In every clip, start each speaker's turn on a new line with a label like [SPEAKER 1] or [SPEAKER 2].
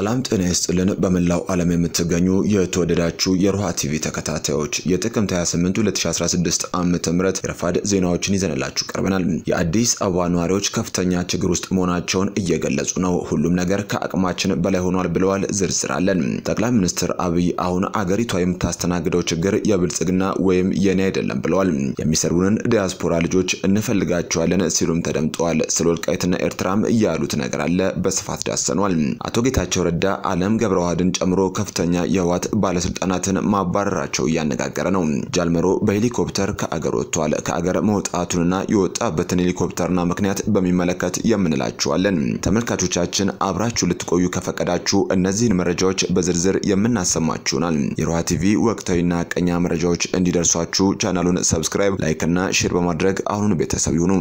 [SPEAKER 1] ሰላም ጤና ይስጥልን። በመላው ዓለም የምትገኙ የተወደዳችሁ የሮሃ ቲቪ ተከታታዮች የጥቅምት 28 2016 ዓ.ም የረፋድ ዜናዎችን ይዘንላችሁ ቀርበናል። የአዲስ አበባ ነዋሪዎች ከፍተኛ ችግር ውስጥ መሆናቸውን እየገለጹ ነው። ሁሉም ነገር ከአቅማችን በላይ ሆኗል ብለዋል። ዝርዝር አለን። ጠቅላይ ሚኒስትር አብይ አሁን አገሪቷ የምታስተናግደው ችግር የብልጽግና ወይም የኔ አይደለም ብለዋል። የሚሰሩንን ዲያስፖራ ልጆች እንፈልጋቸዋለን ሲሉም ተደምጠዋል። ስለ ወልቃይትና ኤርትራም ያሉት ነገር አለ። በስፋት ዳሰኗል። አቶ ጌታቸው ረዳ አለም ገብረዋህድን ጨምሮ ከፍተኛ የህወሓት ባለስልጣናትን ማባረራቸው እያነጋገረ ነው። ጃልመሮ በሄሊኮፕተር ከአገር ወጥቷል። ከአገር መውጣቱንና የወጣበትን ሄሊኮፕተርና ምክንያት በሚመለከት የምንላችኋለን። ተመልካቾቻችን አብራችሁ ልትቆዩ ከፈቀዳችሁ እነዚህን መረጃዎች በዝርዝር የምናሰማችሁናል። የሮሃ ቲቪ ወቅታዊና ቀኛ መረጃዎች እንዲደርሷችሁ ቻናሉን ሰብስክራይብ፣ ላይክ እና ሼር በማድረግ አሁን ቤተሰብ ይሁኑ።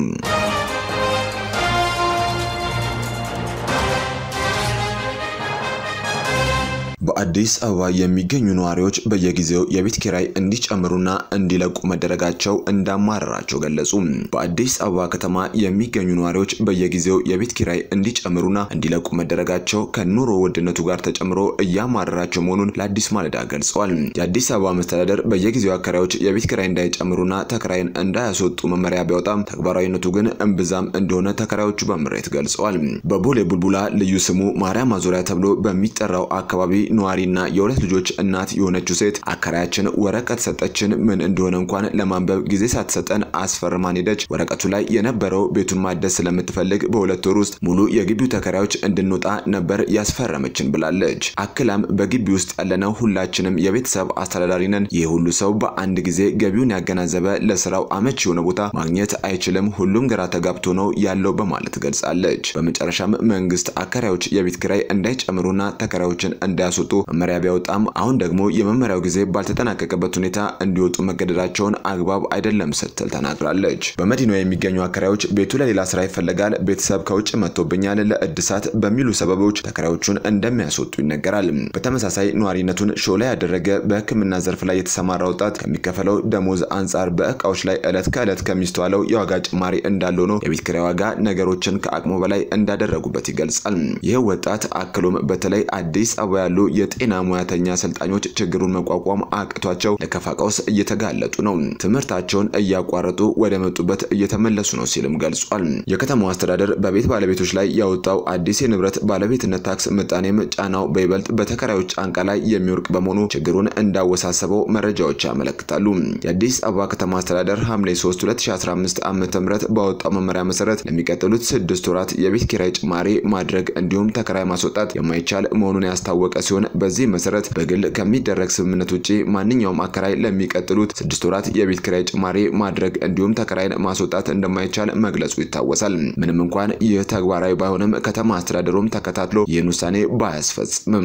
[SPEAKER 1] በአዲስ አበባ የሚገኙ ነዋሪዎች በየጊዜው የቤት ኪራይ እንዲጨምሩና እንዲለቁ መደረጋቸው እንዳማረራቸው ገለጹ። በአዲስ አበባ ከተማ የሚገኙ ነዋሪዎች በየጊዜው የቤት ኪራይ እንዲጨምሩና እንዲለቁ መደረጋቸው ከኑሮ ውድነቱ ጋር ተጨምሮ እያማረራቸው መሆኑን ለአዲስ ማለዳ ገልጸዋል። የአዲስ አበባ መስተዳደር በየጊዜው አከራዮች የቤት ኪራይ እንዳይጨምሩና ተከራይን እንዳያስወጡ መመሪያ ቢያወጣም ተግባራዊነቱ ግን እምብዛም እንደሆነ ተከራዮቹ በምሬት ገልጸዋል። በቦሌ ቡልቡላ ልዩ ስሙ ማርያም ማዞሪያ ተብሎ በሚጠራው አካባቢ ነዋሪና የሁለት ልጆች እናት የሆነችው ሴት አከራያችን ወረቀት ሰጠችን፣ ምን እንደሆነ እንኳን ለማንበብ ጊዜ ሳትሰጠን አስፈርማን ሄደች። ወረቀቱ ላይ የነበረው ቤቱን ማደስ ስለምትፈልግ በሁለት ወር ውስጥ ሙሉ የግቢው ተከራዮች እንድንወጣ ነበር ያስፈረመችን ብላለች። አክላም በግቢ ውስጥ ያለነው ሁላችንም የቤተሰብ አስተዳዳሪ ነን። ይህ ሁሉ ሰው በአንድ ጊዜ ገቢውን ያገናዘበ ለስራው አመች የሆነ ቦታ ማግኘት አይችልም። ሁሉም ግራ ተጋብቶ ነው ያለው በማለት ገልጻለች። በመጨረሻም መንግስት አከራዮች የቤት ኪራይ እንዳይጨምሩና ተከራዮችን እንዳያስወጡ መመሪያ ቢያወጣም አሁን ደግሞ የመመሪያው ጊዜ ባልተጠናቀቀበት ሁኔታ እንዲወጡ መገደዳቸውን አግባብ አይደለም ስትል ተናግራለች። በመዲናዋ የሚገኙ አከራዮች ቤቱ ለሌላ ስራ ይፈለጋል፣ ቤተሰብ ከውጭ መጥቶብኛል፣ ለእድሳት በሚሉ ሰበቦች ተከራዮቹን እንደሚያስወጡ ይነገራል። በተመሳሳይ ነዋሪነቱን ሾላ ያደረገ በሕክምና ዘርፍ ላይ የተሰማራ ወጣት ከሚከፈለው ደሞዝ አንጻር በእቃዎች ላይ ዕለት ከዕለት ከሚስተዋለው የዋጋ ጭማሪ እንዳለው ነው የቤት ኪራይ ዋጋ ነገሮችን ከአቅሙ በላይ እንዳደረጉበት ይገልጻል። ይህ ወጣት አክሎም በተለይ አዲስ አበባ ያሉ የጤና ሙያተኛ አሰልጣኞች ችግሩን መቋቋም አቅቷቸው ለከፋ ቀውስ እየተጋለጡ ነው። ትምህርታቸውን እያቋረጡ ወደ መጡበት እየተመለሱ ነው ሲልም ገልጿል። የከተማው አስተዳደር በቤት ባለቤቶች ላይ ያወጣው አዲስ የንብረት ባለቤትነት ታክስ ምጣኔም ጫናው በይበልጥ በተከራዮች ጫንቃ ላይ የሚወርቅ በመሆኑ ችግሩን እንዳወሳሰበው መረጃዎች ያመለክታሉ። የአዲስ አበባ ከተማ አስተዳደር ሐምሌ 3 2015 ዓ.ም ባወጣው መመሪያ መሰረት ለሚቀጥሉት ስድስት ወራት የቤት ኪራይ ጭማሪ ማድረግ እንዲሁም ተከራይ ማስወጣት የማይቻል መሆኑን ያስታወቀ ሲሆን በዚህ መሰረት በግል ከሚደረግ ስምምነት ውጪ ማንኛውም አከራይ ለሚቀጥሉት ስድስት ወራት የቤት ኪራይ ጭማሪ ማድረግ እንዲሁም ተከራይን ማስወጣት እንደማይቻል መግለጹ ይታወሳል። ምንም እንኳን ይህ ተግባራዊ ባይሆንም ከተማ አስተዳደሩም ተከታትሎ ይህን ውሳኔ ባያስፈጽምም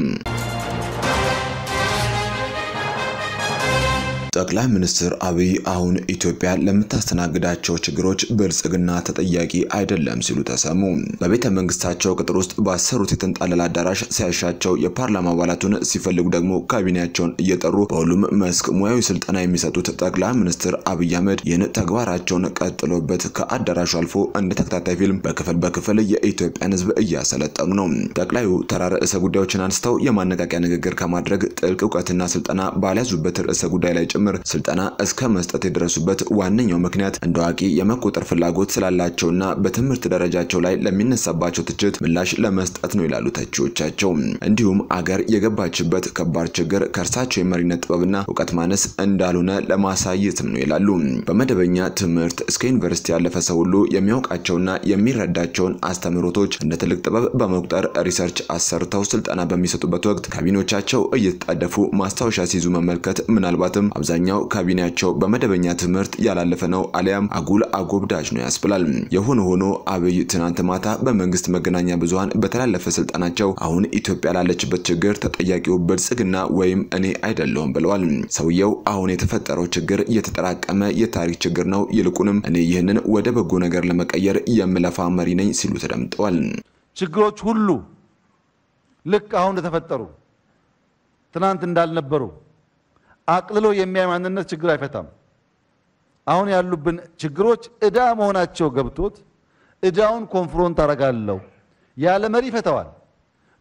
[SPEAKER 1] ጠቅላይ ሚኒስትር አብይ አሁን ኢትዮጵያ ለምታስተናግዳቸው ችግሮች ብልጽግና ተጠያቂ አይደለም ሲሉ ተሰሙ። በቤተ መንግስታቸው ቅጥር ውስጥ ባሰሩት የተንጣለለ አዳራሽ ሲያሻቸው የፓርላማ አባላቱን ሲፈልጉ ደግሞ ካቢኔያቸውን እየጠሩ በሁሉም መስክ ሙያዊ ስልጠና የሚሰጡት ጠቅላይ ሚኒስትር አብይ አህመድ ይህን ተግባራቸውን ቀጥሎበት ከአዳራሹ አልፎ እንደ ተከታታይ ፊልም በክፍል በክፍል የኢትዮጵያን ሕዝብ እያሰለጠኑ ነው። ጠቅላዩ ተራ ርዕሰ ጉዳዮችን አንስተው የማነቃቂያ ንግግር ከማድረግ ጥልቅ እውቀትና ስልጠና ባልያዙበት ርዕሰ ጉዳይ ላይ ጭምር ስልጠና እስከ መስጠት የደረሱበት ዋነኛው ምክንያት እንደ አዋቂ የመቆጠር ፍላጎት ስላላቸውና በትምህርት ደረጃቸው ላይ ለሚነሳባቸው ትችት ምላሽ ለመስጠት ነው ይላሉ ተቺዎቻቸው። እንዲሁም አገር የገባችበት ከባድ ችግር ከእርሳቸው የመሪነት ጥበብና እውቀት ማነስ እንዳልሆነ ለማሳየትም ነው ይላሉ። በመደበኛ ትምህርት እስከ ዩኒቨርሲቲ ያለፈ ሰው ሁሉ የሚያውቃቸውና የሚረዳቸውን አስተምህሮቶች እንደ ትልቅ ጥበብ በመቁጠር ሪሰርች አሰርተው ስልጠና በሚሰጡበት ወቅት ካቢኔዎቻቸው እየተጣደፉ ማስታወሻ ሲይዙ መመልከት ምናልባትም አብዛኛው ካቢኔያቸው በመደበኛ ትምህርት ያላለፈ ነው አሊያም አጉል አጎብዳጅ ነው ያስብላል። የሆነ ሆኖ አብይ ትናንት ማታ በመንግስት መገናኛ ብዙኃን በተላለፈ ስልጠናቸው አሁን ኢትዮጵያ ላለችበት ችግር ተጠያቂው ብልጽግና ወይም እኔ አይደለሁም ብለዋል። ሰውየው አሁን የተፈጠረው ችግር የተጠራቀመ የታሪክ ችግር ነው፣ ይልቁንም እኔ ይህንን ወደ በጎ ነገር ለመቀየር የምለፋ መሪ ነኝ ሲሉ ተደምጠዋል።
[SPEAKER 2] ችግሮች ሁሉ ልክ አሁን እንደተፈጠሩ ትናንት እንዳልነበሩ አቅልሎ የሚያይ ማንነት ችግር አይፈታም። አሁን ያሉብን ችግሮች ዕዳ መሆናቸው ገብቶት ዕዳውን ኮንፍሮንት አደርጋለሁ ያለ መሪ ይፈተዋል።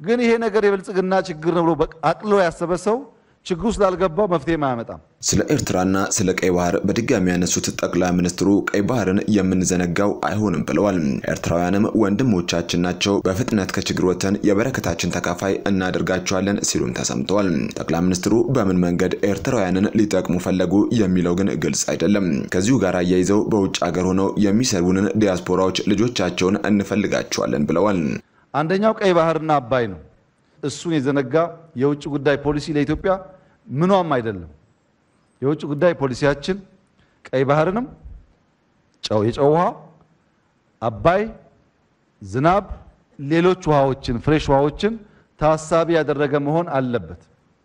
[SPEAKER 2] ግን ይሄ ነገር የብልጽግና ችግር ነው ብሎ አቅልሎ ያሰበ ሰው ችግሩ ስላልገባው መፍትሄ አያመጣም።
[SPEAKER 1] ስለ ኤርትራና ስለ ቀይ ባህር በድጋሚ ያነሱት ጠቅላይ ሚኒስትሩ ቀይ ባህርን የምንዘነጋው አይሆንም ብለዋል። ኤርትራውያንም ወንድሞቻችን ናቸው፣ በፍጥነት ከችግር ወጥተን የበረከታችን ተካፋይ እናደርጋቸዋለን ሲሉም ተሰምተዋል። ጠቅላይ ሚኒስትሩ በምን መንገድ ኤርትራውያንን ሊጠቅሙ ፈለጉ የሚለው ግን ግልጽ አይደለም። ከዚሁ ጋር አያይዘው በውጭ ሀገር ሆነው የሚሰሩንን ዲያስፖራዎች ልጆቻቸውን እንፈልጋቸዋለን ብለዋል።
[SPEAKER 2] አንደኛው ቀይ ባህርና አባይ ነው። እሱን የዘነጋ የውጭ ጉዳይ ፖሊሲ ለኢትዮጵያ ምኗም አይደለም። የውጭ ጉዳይ ፖሊሲያችን ቀይ ባህርንም ጨው የጨው ውሃ፣ አባይ፣ ዝናብ፣ ሌሎች ውሃዎችን ፍሬሽ ውሃዎችን ታሳቢ ያደረገ መሆን አለበት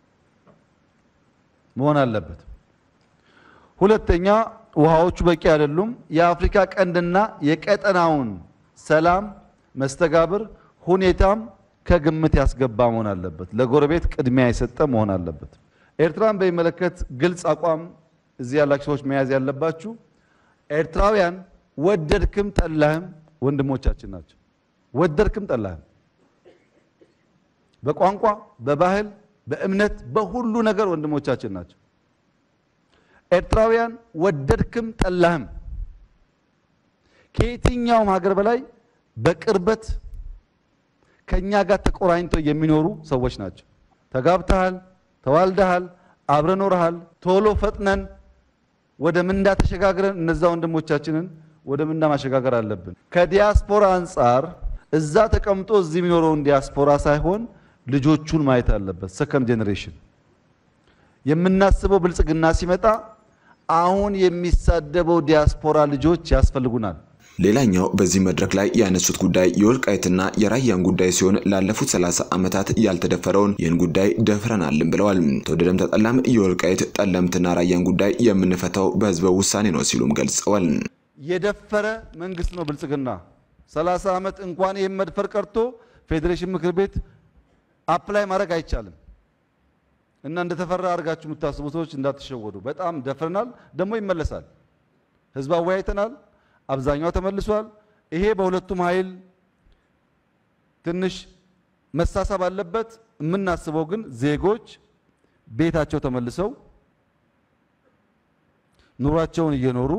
[SPEAKER 2] መሆን አለበት። ሁለተኛ ውሃዎቹ በቂ አይደሉም። የአፍሪካ ቀንድና የቀጠናውን ሰላም መስተጋብር ሁኔታም ከግምት ያስገባ መሆን አለበት። ለጎረቤት ቅድሚያ የሰጠ መሆን አለበት። ኤርትራን በሚመለከት ግልጽ አቋም እዚህ ያላችሁ ሰዎች መያዝ ያለባችሁ ኤርትራውያን ወደድክም ጠላህም ወንድሞቻችን ናቸው። ወደድክም ጠላህም በቋንቋ፣ በባህል፣ በእምነት፣ በሁሉ ነገር ወንድሞቻችን ናቸው። ኤርትራውያን ወደድክም ጠላህም ከየትኛውም ሀገር በላይ በቅርበት ከኛ ጋር ተቆራኝተው የሚኖሩ ሰዎች ናቸው። ተጋብተሃል፣ ተዋልደሃል፣ አብረ ኖረሃል። ቶሎ ፈጥነን ወደ ምንዳ ተሸጋግረን እነዛ ወንድሞቻችንን ወደ ምንዳ ማሸጋገር አለብን። ከዲያስፖራ አንጻር እዛ ተቀምጦ እዚህ የሚኖረውን ዲያስፖራ ሳይሆን ልጆቹን ማየት አለበት። ሰከንድ ጄኔሬሽን የምናስበው ብልጽግና ሲመጣ አሁን የሚሳደበው ዲያስፖራ ልጆች ያስፈልጉናል።
[SPEAKER 1] ሌላኛው በዚህ መድረክ ላይ ያነሱት ጉዳይ የወልቃይትና የራያን ጉዳይ ሲሆን ላለፉት 30 ዓመታት ያልተደፈረውን ይህን ጉዳይ ደፍረናልን ብለዋል። ተወደደም ተጠላም የወልቃይት ጠለምትና ራያን ጉዳይ የምንፈታው በህዝበ ውሳኔ ነው ሲሉም ገልጸዋል።
[SPEAKER 2] የደፈረ መንግስት ነው ብልጽግና። 30 ዓመት እንኳን ይህን መድፈር ቀርቶ ፌዴሬሽን ምክር ቤት አፕላይ ማድረግ አይቻልም እና እንደተፈራ አድርጋችሁ የምታስቡ ሰዎች እንዳትሸወዱ። በጣም ደፍረናል፣ ደግሞ ይመለሳል። ህዝብ አወያይተናል። አብዛኛው ተመልሷል። ይሄ በሁለቱም ኃይል ትንሽ መሳሳብ አለበት። የምናስበው ግን ዜጎች ቤታቸው ተመልሰው ኑሯቸውን እየኖሩ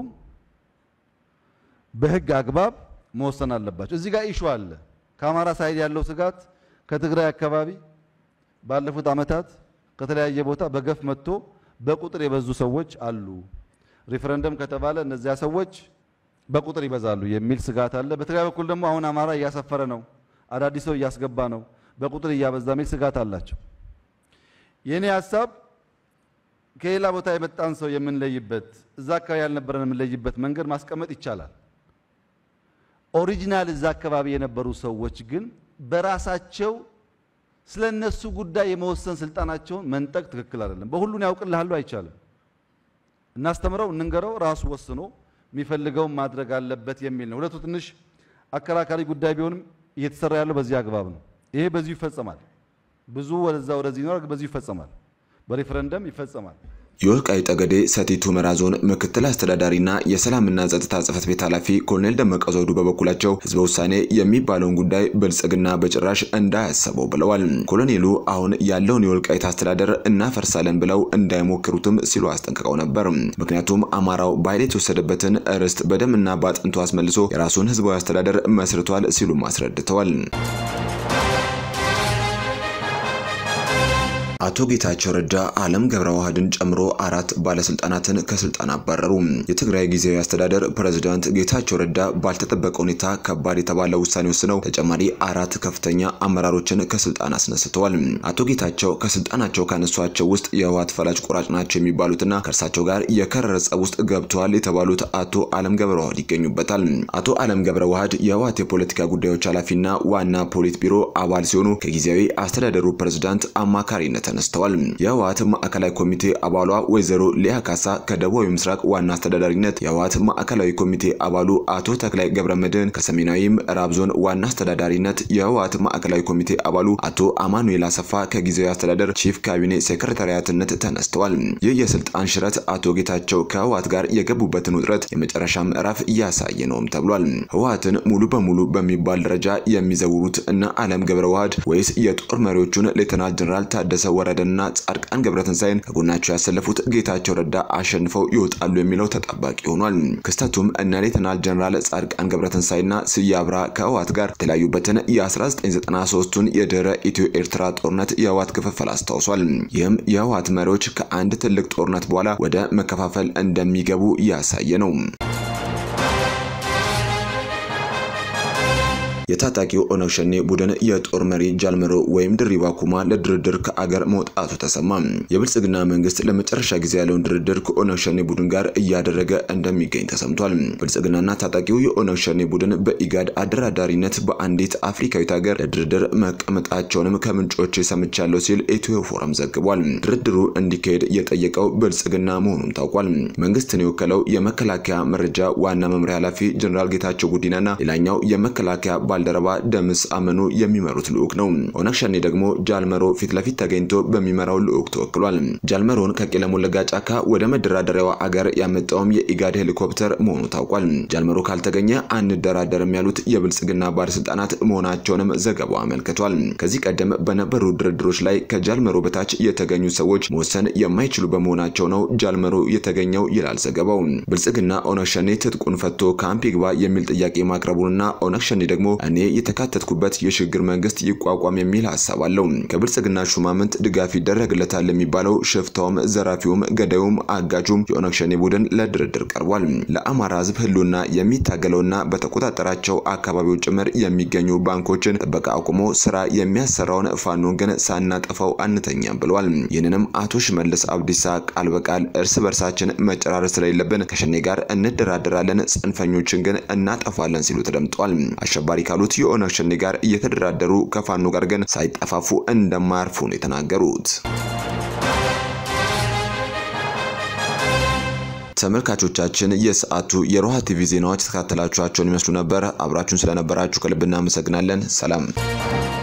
[SPEAKER 2] በህግ አግባብ መወሰን አለባቸው። እዚህ ጋር ኢሹ አለ። ከአማራ ሳይድ ያለው ስጋት ከትግራይ አካባቢ ባለፉት ዓመታት ከተለያየ ቦታ በገፍ መጥቶ በቁጥር የበዙ ሰዎች አሉ። ሪፈረንደም ከተባለ እነዚያ ሰዎች በቁጥር ይበዛሉ የሚል ስጋት አለ። በትግራይ በኩል ደግሞ አሁን አማራ እያሰፈረ ነው፣ አዳዲስ ሰው እያስገባ ነው፣ በቁጥር እያበዛ የሚል ስጋት አላቸው። የእኔ ሀሳብ ከሌላ ቦታ የመጣን ሰው የምንለይበት እዛ አካባቢ ያልነበረን የምንለይበት መንገድ ማስቀመጥ ይቻላል። ኦሪጂናል እዛ አካባቢ የነበሩ ሰዎች ግን በራሳቸው ስለ እነሱ ጉዳይ የመወሰን ስልጣናቸውን መንጠቅ ትክክል አይደለም። በሁሉን ያውቅልሃሉ አይቻልም። እናስተምረው፣ እንንገረው፣ ራሱ ወስኖ የሚፈልገውን ማድረግ አለበት የሚል ነው። ሁለቱ ትንሽ አከራካሪ ጉዳይ ቢሆንም እየተሰራ ያለው በዚህ አግባብ ነው። ይሄ በዚሁ ይፈጸማል። ብዙ ወደዛ ወደዚህ ይኖራል፣ በዚሁ ይፈጸማል። በሪፈረንደም ይፈጸማል።
[SPEAKER 1] የወልቃይት ጠገዴ ሰቲት ሁመራ ዞን ምክትል አስተዳዳሪና የሰላምና ጸጥታ ጽሕፈት ቤት ኃላፊ ኮሎኔል ደመቀ ዘውዱ በበኩላቸው ህዝበ ውሳኔ የሚባለውን ጉዳይ ብልጽግና በጭራሽ እንዳያሰበው ብለዋል። ኮሎኔሉ አሁን ያለውን የወልቃይት አስተዳደር እናፈርሳለን ብለው እንዳይሞክሩትም ሲሉ አስጠንቅቀው ነበር። ምክንያቱም አማራው በኃይል የተወሰደበትን ርስት በደምና በአጥንቱ አስመልሶ የራሱን ህዝባዊ አስተዳደር መስርቷል ሲሉም አስረድተዋል። አቶ ጌታቸው ረዳ አለም ገብረ ዋህድን ጨምሮ አራት ባለስልጣናትን ከስልጣን አባረሩ። የትግራይ ጊዜያዊ አስተዳደር ፕሬዝዳንት ጌታቸው ረዳ ባልተጠበቀ ሁኔታ ከባድ የተባለ ውሳኔ ወስነው ተጨማሪ አራት ከፍተኛ አመራሮችን ከስልጣን አስነስተዋል። አቶ ጌታቸው ከስልጣናቸው ካነሷቸው ውስጥ የህወሓት ፈላጭ ቆራጭ ናቸው የሚባሉትና ከእርሳቸው ጋር የከረረ ጸብ ውስጥ ገብተዋል የተባሉት አቶ አለም ገብረ ዋህድ ይገኙበታል። አቶ አለም ገብረ ዋህድ የህወሓት የፖለቲካ ጉዳዮች ኃላፊና ዋና ፖሊት ቢሮ አባል ሲሆኑ ከጊዜያዊ አስተዳደሩ ፕሬዝዳንት አማካሪነት ተነስተዋል። የህወሓት ማዕከላዊ ኮሚቴ አባሏ ወይዘሮ ሊያ ካሳ ከደቡባዊ ምስራቅ ዋና አስተዳዳሪነት፣ የህወሓት ማዕከላዊ ኮሚቴ አባሉ አቶ ተክላይ ገብረመድህን ከሰሜናዊ ምዕራብ ዞን ዋና አስተዳዳሪነት፣ የህወሓት ማዕከላዊ ኮሚቴ አባሉ አቶ አማኑኤል አሰፋ ከጊዜያዊ አስተዳደር ቺፍ ካቢኔ ሴክሬታሪያትነት ተነስተዋል። ይህ የስልጣን ሽረት አቶ ጌታቸው ከህወሓት ጋር የገቡበትን ውጥረት የመጨረሻ ምዕራፍ እያሳየ ነውም ተብሏል። ህወሓትን ሙሉ በሙሉ በሚባል ደረጃ የሚዘውሩት እነ አለም ገብረ ዋህድ ወይስ የጦር መሪዎቹን ሌተናል ጀነራል ታደሰ ወረደና ጻድቃን ገብረትንሳኤን ከጎናቸው ያሰለፉት ጌታቸው ረዳ አሸንፈው ይወጣሉ የሚለው ተጠባቂ ሆኗል። ክስተቱም እነ ሌተናል ጀነራል ጻድቃን ገብረትንሳኤና ስዬ አብርሃ ከህወሓት ጋር የተለያዩበትን የ1993ቱን የድህረ ኢትዮ ኤርትራ ጦርነት የህወሓት ክፍፍል አስታውሷል። ይህም የህወሓት መሪዎች ከአንድ ትልቅ ጦርነት በኋላ ወደ መከፋፈል እንደሚገቡ ያሳየ ነው። የታጣቂው ኦነግ ሸኔ ቡድን የጦር መሪ ጃልመሮ ወይም ድሪባ ኩማ ለድርድር ከአገር መውጣቱ ተሰማ። የብልጽግና መንግስት ለመጨረሻ ጊዜ ያለውን ድርድር ከኦነግ ሸኔ ቡድን ጋር እያደረገ እንደሚገኝ ተሰምቷል። ብልጽግናና ታጣቂው የኦነግ ሸኔ ቡድን በኢጋድ አደራዳሪነት በአንዲት አፍሪካዊት ሀገር ለድርድር መቀመጣቸውንም ከምንጮች ሰምቻለሁ ሲል ኢትዮ ፎረም ዘግቧል። ድርድሩ እንዲካሄድ የጠየቀው ብልጽግና መሆኑም ታውቋል። መንግስትን የወከለው የመከላከያ መረጃ ዋና መምሪያ ኃላፊ ጀኔራል ጌታቸው ጉዲናና ሌላኛው የመከላከያ ባልደረባ ደምስ አመኑ የሚመሩት ልዑክ ነው። ኦነግ ሸኔ ደግሞ ጃልመሮ ፊት ለፊት ተገኝቶ በሚመራው ልዑክ ተወክሏል። ጃልመሮን ከቄለም ወለጋ ጫካ ወደ መደራደሪያዋ አገር ያመጣውም የኢጋድ ሄሊኮፕተር መሆኑ ታውቋል። ጃልመሮ ካልተገኘ አንደራደርም ያሉት የብልጽግና ባለስልጣናት መሆናቸውንም ዘገባው አመልክቷል። ከዚህ ቀደም በነበሩ ድርድሮች ላይ ከጃልመሮ በታች የተገኙ ሰዎች መወሰን የማይችሉ በመሆናቸው ነው ጃልመሮ የተገኘው ይላል ዘገባው። ብልጽግና ኦነግ ሸኔ ትጥቁን ፈቶ ካምፕ ይግባ የሚል ጥያቄ ማቅረቡንና ኦነግ ሸኔ ደግሞ እኔ የተካተትኩበት የሽግግር መንግስት ይቋቋም የሚል ሀሳብ አለው። ከብልጽግና ሹማምንት ድጋፍ ይደረግለታል የሚባለው ሽፍታውም፣ ዘራፊውም፣ ገዳዩም፣ አጋጁም የኦነግ ሸኔ ቡድን ለድርድር ቀርቧል። ለአማራ ህዝብ ህልውና የሚታገለውና በተቆጣጠራቸው አካባቢዎች ጭምር የሚገኙ ባንኮችን ጥበቃ አቁሞ ስራ የሚያሰራውን ፋኖን ግን ሳናጠፋው አንተኛም ብለዋል። ይህንንም አቶ ሽመልስ አብዲሳ ቃል በቃል እርስ በርሳችን መጨራረስ ስለሌለብን ከሸኔ ጋር እንደራደራለን፣ ጽንፈኞችን ግን እናጠፋለን ሲሉ ተደምጠዋል። አሸባሪ ካሉት የኦነግ ሸኔ ጋር እየተደራደሩ ከፋኖ ጋር ግን ሳይጠፋፉ እንደማያርፉ ነው የተናገሩት። ተመልካቾቻችን የሰዓቱ የሮሃ ቲቪ ዜናዎች የተከታተላችኋቸውን ይመስሉ ነበር። አብራችሁን ስለነበራችሁ ከልብ እናመሰግናለን። ሰላም